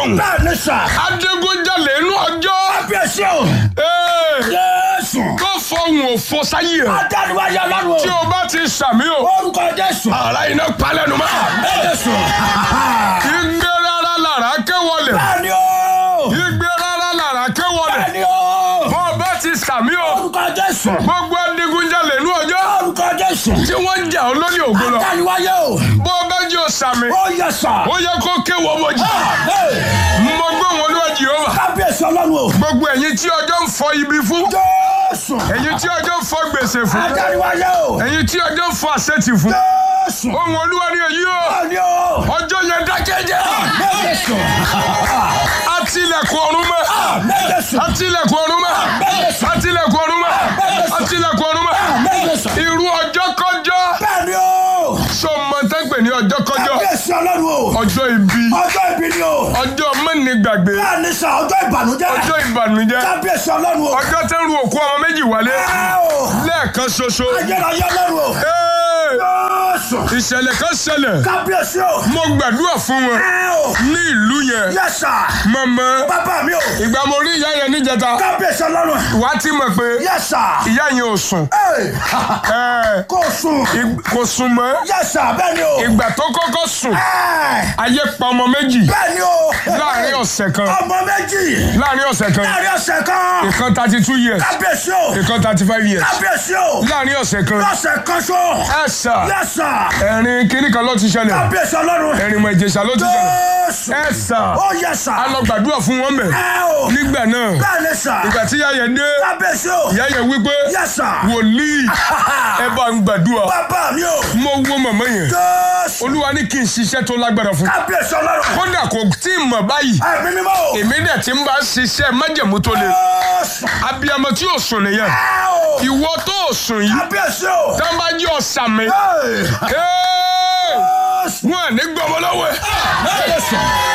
fọhùn. bẹ́ẹ̀ ni sà. adigunjalè inú ọjọ́. kábíyèsí o. Ee, jésù. tó fọhùn òfò sáyé ẹ̀. adániwájú ọlọ́run tí o. o bá ti sàmí o. orúkọ jésù. ara iná palẹ̀nu mọ́. jésù. igbe rárá lára kéwọlẹ̀. bẹ́ẹ̀ ni o. igbe rárá lára kéwọlẹ̀. bẹ́ẹ̀ ni o. bó o bá ti sàmí o. orúkọ jésù. gbogbo adigunjalè inú ọjọ́. orúkọ jésù. tí wọ́n ń jà ọ́ lórí ògo lọ. adániwájú o. bó o bá jẹ́ o sàmí. ó yẹ sà. ó yẹ kó kéwọ́ bójì. Hey, mo gbé wọn lọ́wọ́ jehova. kábíyèsí ọlọ́run o. gbogbo ẹ̀yin tí ọjọ́ ń fọ ibi fún. jésù. ẹ̀yin tí ọjọ́ ń fọ gbèsè fún. adániwájú o. ẹ̀yin tí ọjọ́ ń fọ àṣetì fún. jésù. ohun olúwa ni èyí o. bẹ́ẹ̀ ni o. ọjọ́ yẹn dákẹ́jẹ́. jésù. atilẹ̀kùn ọ̀run mọ́. jésù. atilẹ̀kùn ọ̀run mọ́. atilẹ̀kùn ọ̀run mọ́. atilẹ̀kùn ọ̀run mọ́. jésù. irú ọjọ́ kọjọ́. bẹ́ẹ̀ ni o. sọ ma tẹ́ pè ní ọjọ́ kọjọ́. kábíyèsí ọlọ́run o. ọjọ́ ibi. ọjọ́ ìbí ni o. ọjọ́ mẹ́nìgbàgbé. bẹ́ẹ̀ ni sà ọjọ́ ìbànújẹ́. ọjọ́ ìbànújẹ́. kábíyèsí ọlọ́run o. ọjọ́ tẹ́ ń ru òkú ọmọ méjì wálé. ẹ o. lẹ́ẹ̀kan ṣoṣo. ayérayé ọlọ́run o. Ee, jésù. ìṣẹ̀lẹ̀ kan ṣẹlẹ̀. kábíyèsí o. mo gbàdúrà fún wọn ẹ o. ní ìlú yẹn. yẹ sà. mọ̀mọ́ bàbá mi o. ìgbà mo rí ìyá yẹn níjẹta. kábíyèsí ọlọ́run. wà á ti mọ̀ pé yẹ sà. ìyá yẹn ò sùn. Ẹ, Ẹ, kò sùn. ig- kò sùn mọ́. yẹ sà bẹ́ẹ̀ ni o. ìgbà tó kọ́kọ́ sùn Ẹ, ayé pa ọmọ méjì bẹ́ẹ̀ ni o. láàrin ọ̀sẹ̀ kan. ọmọ méjì. láàrin ọ̀sẹ̀ kan láàrin ọ̀sẹ̀ kan. ìkan thirty two years kábíyèsí o. ìkan thirty five years kábíyèsí o. láàrin ọ̀sẹ̀ kan. lọ́sẹ̀ kan ṣo. ẹ sà yẹ sà. ẹ̀rín kínní kan ló ti ṣẹlẹ̀ kábíyèsí ọlọ́run. ẹ̀rín mọ̀ ìjẹ̀ṣà ló ti ṣẹlẹ̀ jésù. ẹ sà ó yẹ sà. a lọ gbàdúrà fún wọn mẹ́ ẹ o. nígbà náà bẹ́ẹ̀ ni sà. ìgbà tí ìyá yẹn dé kábíyèsí o. ìyá yẹn wí pé yẹ sà. wòlíì ẹ bá ń gbàdúrà bàbá mi o. mo wo màmá yẹn jésù. olúwa ní kí n ṣiṣẹ́ tó lágbára fún kábíyèsí ọlọ́run. kódà kò tí ì mọ̀ báyìí ẹ̀mí mímọ́ o. èmi dẹ̀ ti ń bá ṣiṣẹ́ májẹ̀mú tó le jésù. abiyamọ tí yóò sùn nìyẹn ẹ o. ìwọ tó ò sùn yìí kábíyèsí o. tá a bá jẹ́ ọ̀sà mi Hey. jésù. wọn à ní gbọmọ lọ́wọ́ ẹ̀ jésù.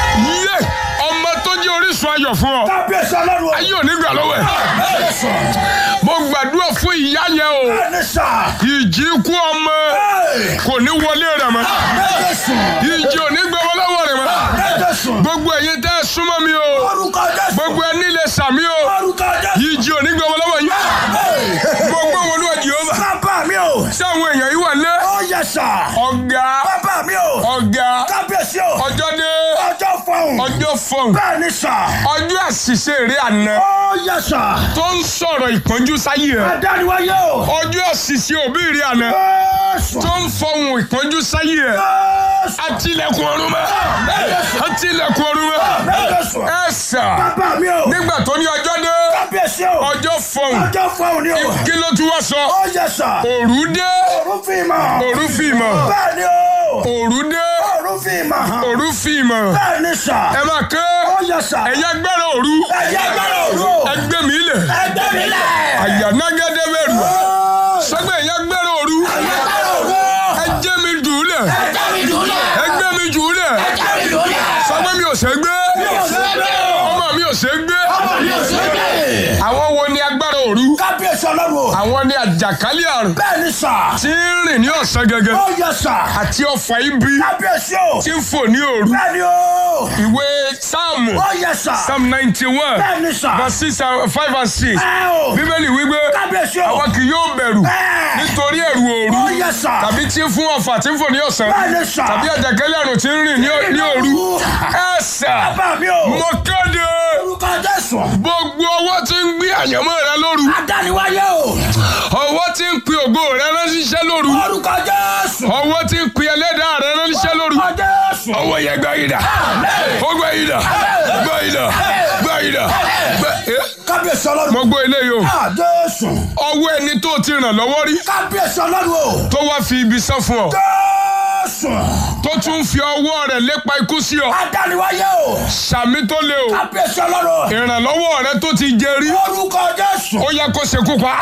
yé ọmọ tó jẹ́ orísun ayọ̀ fún ọ kábíyèsí ọlọ́run. ayé ò ní gbà lọ́wọ́ ẹ̀ jésù. mo gbàdúrà fún ìyá yẹn o bẹ́ẹ̀ ni sà. ìjì ikú ọmọ Hey. kò ní wọlé rẹ̀ mọ́ jésù. ìjì ò ní gbọmọ lọ́wọ́ rẹ̀ mọ́ jésù. gbogbo ẹ̀yin tẹ́ ẹ súnmọ́ mi o orúkọ jésù. gbogbo ẹ nílé sàmí o orúkọ jésù. ìjì ò ní gbọmọ lọ́wọ́ yìí Hey. gbogbo wọn ló wà jehova bàbá mi o. ṣé àwọn èèyàn yìí wà lé ó yẹ sà. ọ̀gá bàbá mi o. ọ̀gá kábíyèsí o. ọjọ́ dé ọjọ́ fọhùn. ọjọ́ fọ̀n bẹ́ẹ̀ ni sà. ọjọ́ àṣìṣe eré àná ó yẹ sà. tó ń sọ̀rọ̀ ìpọ́njú sáyé ẹ̀ adániwáyé o. ọjọ́ àṣìṣe òbí eré àná jésù. tó ń fọhùn ìpọ́njú sáyé ẹ̀ jésù. àtìlẹ̀kùn ọ̀run mọ́ àtìlẹ̀kùn ọ̀run mọ́ jésù. ẹ sà bàbá mi o. nígbà tó ní ọjọ́ dé kábíyèsí o. ọjọ́ fọhùn ọjọ́ fọhùn ni o. kí ló tún wá sọ ó yẹ sà. òru dé òru fi mọ̀. òru fìmọ̀ bẹ́ẹ̀ ni o. òru dé òru fi mọ̀ hàn. òru fìmọ̀ bẹ́ẹ̀ ni sà. ẹ máa ké ó yẹ sà. ẹ̀yà gbẹ́rẹ̀ òru ẹ̀yẹ gbẹ́rẹ̀ òru. ẹgbẹ́ mi lẹ̀ ẹgbẹ́ mi lẹ̀. àyànágẹ́dẹ́ bẹ̀rù Ó. sọgbẹ́ ẹ̀yà gbẹ́rẹ̀ òru ẹ̀yẹ gbẹ́rẹ̀ òru. ẹjẹ́ mi dùn lẹ̀ ẹjẹ́ mi dùnlẹ̀. ẹgbẹ́ mi jù lẹ̀ ẹjẹ́ mi dùnlẹ̀. sọgbẹ́ mi ò ṣe gbé mi ò ṣe gbé o. ọmọ mi ò ṣe gbé ọmọ mi ò ṣe gbé. àwọn wo ni agbára òru kábíyèsí ọlọ́run o. àwọn ni àjàkálẹ̀ àrùn bẹ́ẹ̀ ni sà. tí ń rìn ní ọ̀sán gẹ́gẹ́ ó yẹ sà. àti ọfà ibi kábíyèsí o. tí ń fò ní òru bẹ́ẹ̀ ni o. ìwé sáàmù ó yẹ sà. psalm ninety one bẹ́ẹ̀ ni sà. verse six and five and six ẹ o. bíbélì wípé kábíyèsí o. àwọn kì yóò bẹ̀rù bẹ́ẹ̀. nítorí ẹ̀rù òru ó yẹ sà. tàbí tí ń fún ọfà tí ń fò ní ọ̀sán bẹ́ẹ̀ ni sà. tàbí àjàkálẹ̀ àrùn tí ń rìn ní- ní òru ẹ sà bàbá mi o. mo kéde orúkọ jésù. gbogbo ọwọ́ tí ń gbé àyànmọ́ rẹ lóru adániwáyé o. ọwọ́ tí ń pe ògo rẹ ránṣẹ́ lóru orúkọ jésù. ọwọ́ tí ń pe ẹlẹ́dàá rẹ ránṣẹ́ lóru orúkọ jésù. ọwọ́ yẹn gbá yìí dà ó gbá yìí dà gbá yìí dà gbá yìí dà gbá- Eh, kábíyèsí ọlọ́run. mo gbọ́ eléyìí o Ah, jésù. ọwọ́ ẹni tó ti ràn lọ́wọ́ rí kábíyèsí ọlọ́run o. tó wá fi ibi sán fún ọ jésù. tó tún fi ọwọ́ rẹ̀ lépa ikú sí ọ adániwáyé o. sàmì tó lé o kábíyèsí ọlọ́run. ìrànlọ́wọ́ rẹ tó ti jẹ rí orúkọ jésù. ó yẹ kó ṣekú pa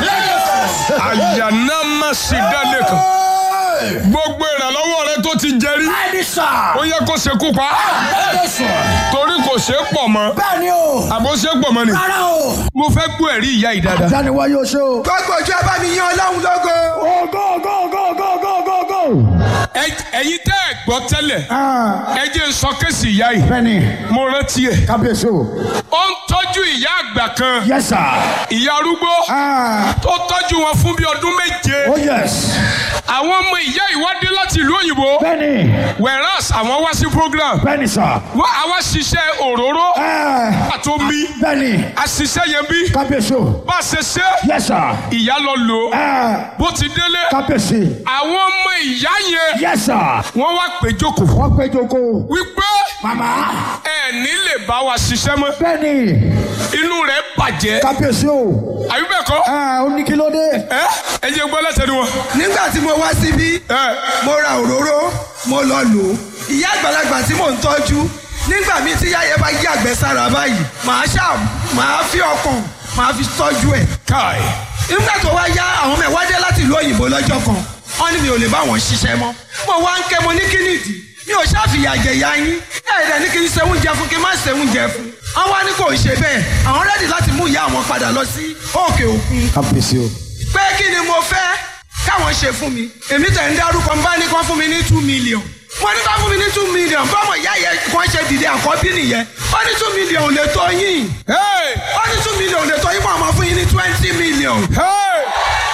àyànná má sì dálé kan gbogbo ìrànlọ́wọ́ rẹ tó ti jẹ rí bẹ́ẹ̀ni sà. ó yẹ kó ṣekú pa jésù. torí kò ṣe é pọ̀ mọ́ bẹ́ẹ̀ni o. àbó ṣe é pọ̀ mọ́ ni. rárá o. mo fẹ́ gbọ́ ẹ̀rí ìyá yìí dáadáa. adániwáyé o ṣe o. gbogbo ojú abámi yan ọlọ́run lógo. go go go go go go go. Ẹ- ẹ̀yin tẹ́ ẹ̀ gbọ́ gbọ́ tẹ́lẹ̀ Ah, ẹ jẹ́ n sọ kéèsì ìyá yìí bẹ́ẹ̀ni mo rántí ẹ̀ kábíyèsí o. ó ń tọ́jú ìyá àgbà kan yes sir. ìyá arúgbó Ah, tó tọ́jú wọn fún bí ọdún méje oh yes. àwọn ọmọ ìyá ìwádìí láti ìlú òyìnbó bẹ́ẹ̀ni whereas àwọn wá sí program bẹ́ẹ̀ni sir. wọ́n àwa ṣiṣẹ́ òróró Ah, àtomi bẹ́ẹ̀ni àṣìṣe yẹn bí kábíyèsí o. bá a ṣe ṣe yes sir. ìyá lọ lò ó Ah, bó ti délé kábíyèsí. àwọn ọmọ ìyá yẹn yes sir. wọ́n wá pé jókòó wọ́n pé joko. wípé mama. ẹ ní lè bá wa ṣiṣẹ́ mọ́ bẹ́ẹ̀ni inú rẹ̀ bàjẹ́ kábíyèsí o. àbí bẹ́ẹ̀ kọ́ Ah, ó ní kí ló dé. ẹ ẹ jẹ́ gbọ́ lẹ́sẹ̀ ni wọn. nígbà tí mo wá síbí ẹ mo ra òróró mo lọ lò ó ìyá àgbàlagbà tí mò ń tọ́jú nígbà míì tí yáyẹ bá yí àgbẹ̀ sára báyìí màá ṣá màá fi ọkàn màá fi tọ́jú ẹ̀ káì nígbà tó wá yá àwọn ọmọ ẹ̀ wá dé láti ìlú òyìnbó lọ́jọ́ kan wọ́n ní mi ò lè bá wọn ṣiṣẹ́ mọ́ mo wá ń kẹ́ mo ní kí nìdí mi ò ṣàfihàn àjẹyà yín ẹ̀ẹ́dẹ̀ ní kí n ṣe oúnjẹ fún kí n má ṣe oúnjẹ fún wọ́n wá ní kò ń ṣe bẹ́ẹ̀ àwọn rẹ́dì láti mú ìyá àwọn padà lọ sí òkè òkun kábíyèsí o. pé kí ni mo fẹ́ káwọn ṣe fún mi èmi tẹ̀ ń dárúkọ bá ní kán fún mi ní two million wọ́n ní kán fún mi ní two million bọ́mọ̀ ìyá yẹn kàn ṣe dìde àkọ́bí nìyẹn wọ́n ní two million ò lè tó yín hey wọ́n ní two million ò lè tó yín wọ́n máa fún yín ní twenty million hey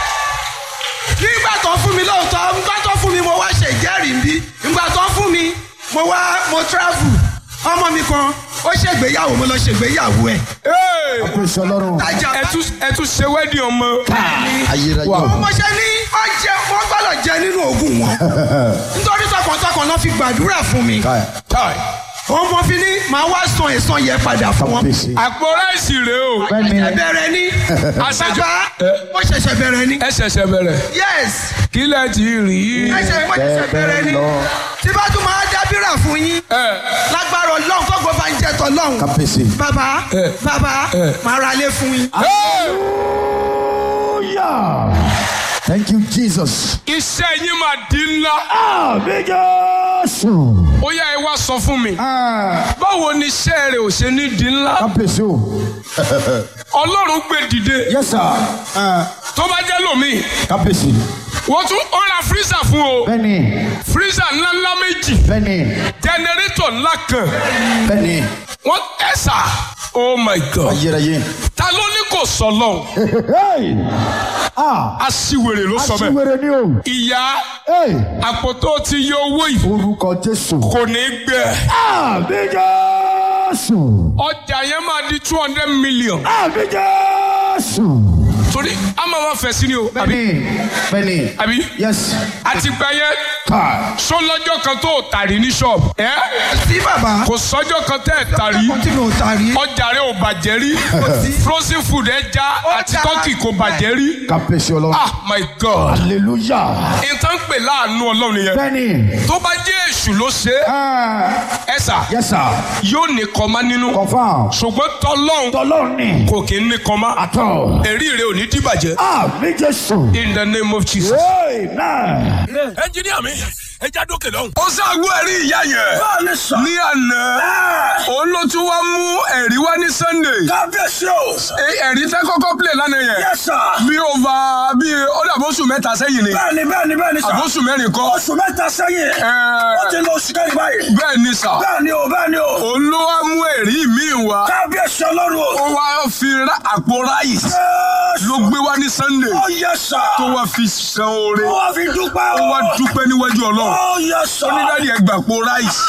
nígbà tó fún mi lóòótọ́ nígbà tó fún mi mo wá ṣe ìjẹ́rìí ń bí nígbà tó fún mi mo wá mo travel ọmọ mi kan ó ṣègbéyàwó mo lọ ṣègbéyàwó ẹ̀ hey kábíyèsí ọlọ́run. tajà ẹ tún ẹ tún ṣe wẹ́ẹ̀dì ọmọ ayérayé o. mo ṣe ní ọjẹ wọn gbọ́dọ̀ jẹ nínú oògùn wọn nítorí tọkàntọkàn náà fi gbàdúrà fún mi káì káì òun mo fi ní màá wá san ẹ̀san yẹn padà fún wọn. kábíyèsí. àpò ráìsì rèé o bẹ́ẹ̀ni ẹ bẹ̀rẹ̀ ní àṣejù bàbá mo ṣẹ̀ṣẹ̀ bẹ̀rẹ̀ ní ẹ ṣẹ̀ṣẹ̀ bẹ̀rẹ̀ yes kí lẹ ti rí i. ẹ ṣe mo ṣẹ̀ṣẹ̀ bẹ̀rẹ̀ ní lọ. tí bá tún máa dábìrà fún yín ẹ lágbára ọlọ́run fọ́gbọ́n bá ń jẹ tọ́lọ́run kábíyèsí. bàbá Eh. bàbá Eh. màá ra lé fún yín. hey hallelujah. thank you jesus. iṣẹ́ yín máa di ńlá àmì jésù. ó yá ẹ wá sọ fún mi Ah, báwo ni iṣẹ́ rẹ̀ ò ṣe ní di ńlá kábíyèsí o. ọlọ́run gbé dìde yes sir. Ah, tó bá jẹ́ lómi kábíyèsí. wọ́n tún ó ra freezer fún o bẹ́ẹ̀ni freezer ńlá ńlá méjì bẹ́ẹ̀ni generator ńlá kan bẹ́ẹ̀ni wọ́n ẹ̀sà oh my god ayérayé. ta ló ní kò sọ lọ́hùn Hey! ah aṣiwèrè ló sọ bẹ́ẹ̀ aṣiwèrè ni o. ìyá Hey! àpò tó ti yọ owó yìí orúkọ jésù. kò ní gbẹ àmì jésù. ọjà yẹn máa di two hundred million àmì jésù. torí a máa ma fẹ̀ sí ni o àbí bẹ́ẹ̀ni bẹ́ẹ̀ni. àbí yes. àti gbà yẹn ká. sọ lọ́jọ́ kan tó tàrí ní ṣọ́ọ̀bù ẹ́ sí bàbá kò sọ́jọ́ kan tẹ́ ẹ̀ tàrí ọkọ̀ tí mi ò tà rí. ọjà rẹ ò bàjẹ́ rí frozen food ẹja àti já. tọ́kì kò bàjẹ́ rí kábíyèsí ọlọ́run. ah my god hallelujah. nǹkan ń pè láàánú ọlọ́run nìyẹn bẹ́ẹ̀ni. tó bá jẹ́ èṣù ló ṣe é Ah, ẹ sà yes sir. yóò ní kọ́má nínú confam. ṣùgbọ́n tọ́lọ́hún tọ́lọ́run ni. kò kí ń ní kọ́má àtọ̀. èrí rẹ ò ní dìbàjẹ́ àmì jésù. in the name of jesus. amen. ẹnjiníà mi ẹ já dókè lọ́hùn. ó ṣàgbọ́ ẹ̀rí ìyá yẹn ní àná òun ló tún wá mú ẹ̀rí wá ní sunday kábíyèsí o. Ẹ- ẹ̀rí tẹ́ kọ́kọ́ play lánàá yẹn yes sir. bí over bí ó dàbí oṣù mẹ́ta sẹ́yìn ni bẹ́ẹ̀ni bẹ́ẹ̀ni bẹ́ẹ̀ni sà. àbóṣù mẹ́rin kọ́ oṣù mẹ́ta sẹ́yìn. Ẹ- ó ti lọ oṣù kẹ́rin báyìí. bẹ́ẹ̀ ni sà bẹ́ẹ̀ni o bẹ́ẹ̀ni o. òun ló wá mú ẹ̀rí míì wá kábíyèsí ọlọ́run ó o. wá fi ra- àpò ráìsì Jésù. ló gbé wá ní sunday ó yẹ sà. tó wá fi san oore ó wá fi dúpẹ́ o. ó wá dúpẹ́ níwájú ọlọ́run ó yẹ sà. onídàádi ẹgbà àpò ráìsì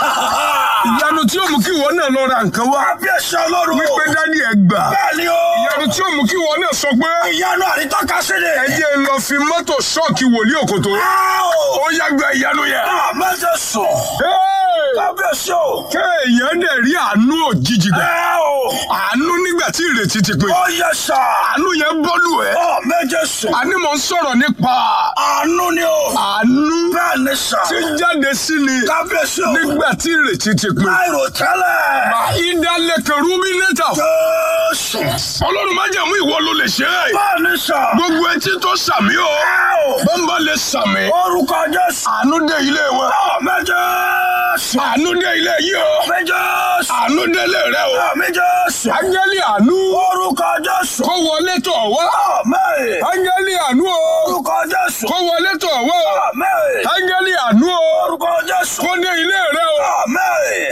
ìyanu tí ó mú kí ìwọ náà lọ ra nǹkan wá kábíyèsí ọlọ́run o. wípé dádì ẹgbà bẹ́ẹ̀ni o. ìyanu tí ó mú kí ìwọ náà sọ pé ìyanu àrítọ́ka sí ni. ẹ jẹ́ ń lọ fi mọ́tò ṣọ́ọ̀kì wòlíì òkòtó ó yá gba ìyanu yẹn. àmọ́jẹ sọ. Hey! kábíyèsí o. kéèyàn dẹ̀ rí àánú òjijì gbà ẹ o. àánú nígbà tí ìrètí ti pin ó yẹ sà. àánú yẹn bọ́lù ẹ̀ àmọ́jẹ sọ. àní mò ń sọ̀rọ̀ nípa àánú ni o. àánú bẹ́ẹ̀ni sà. tí jáde sí ni kábíyèsí o. nígbà tí ìrètí ti pin. láìrò tẹ́lẹ̀. ìdálẹ́kẹ̀ rúbí lẹ́tà Jésù. ọlọ́run má jẹ̀mú ìwọ ló lè ṣe é bẹ́ẹ̀ni sà. gbogbo etí tó sàmí o ẹ o. bọ́ńbà lè sàmí orúkọ Jésù. àánú dé ilé wọn àmín Jésù. àánú dé ilé yìí o àmín Jésù. àánú dé ilé rẹ o àmín Jésù. áńgẹ́lì àánú orúkọ Jésù. kó wọlé tọ̀ wá àmín. áńgẹ́lì àánú o orúkọ Jésù. kó wọlé tọ̀ wá o àmín. áńgẹ́lì àánú o orúkọ Jésù. kó dé ilé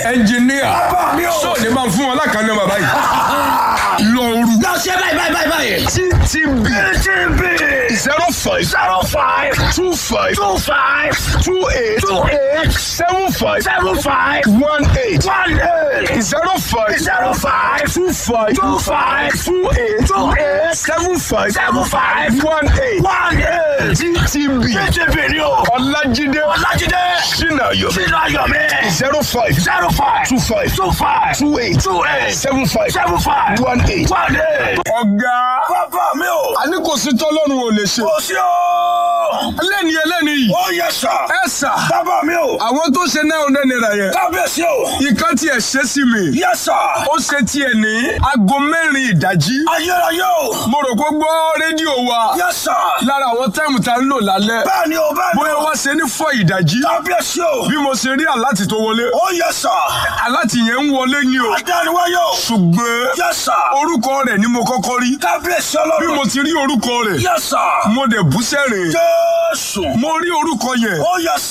ẹnjìníà Bàbá mi o. sóòdì máa ń fún wọn lákàánú bàbá yìí lọ́ọ̀rù Lọ ṣe báyìí báyìí báyìí báyìí. ttb TTB. zero five Zero five. two five Two five. two eight Two eight. seven five Seven five. one eight One eight. zero five Zero five. two five Two five. two eight Two eight. seven five Seven five. one eight One eight. ttb TTB ni o. ọlájídé Ọlájídé. sinayo Sínú ayọ̀ mi. zero five Zero five. two five Two five. two eight Two eight. seven five Seven five. one eight. One eight. ọ̀gá Bàbá mi o. a ní kò sí tọ́lọ́run ò lè ṣe Kò sí o. ẹlẹ́ni ẹlẹ́ni yìí Ó yẹ sà. ẹ sà Bàbá mi o. àwọn tó ṣe náà ọ̀nà náírà yẹn Kábíyèsí o. ìkan tiẹ̀ ṣe sí mi Yẹ sà. ó ṣe tiẹ̀ ní aago mẹ́rin ìdájí Ayérayé o. mo rò pé gbọ́ rédíò wa Yẹ sà. lára àwọn táìmù tá a ń lò lálẹ́ Bẹ́ẹ̀ni o bẹ́ẹ̀ni bóyá o. wá ṣe ní fọ́ ìdájí Kábíyèsí o. bí mo ṣe rí àláti tó wọlé Ó yẹ sà. àláti yẹn ń wọlé ni o Adániwáyé o. ṣùgbọ́n Yẹ sà. orúkọ rẹ̀ ni mo kọ́kọ́ rí Kábíyèsí bí ọlọ́run. mo ti rí orúkọ rẹ̀ Yẹ sà. mo dẹ̀ bú sẹ́rìn Jésù. mo rí orúkọ yẹn Ó yẹ sà.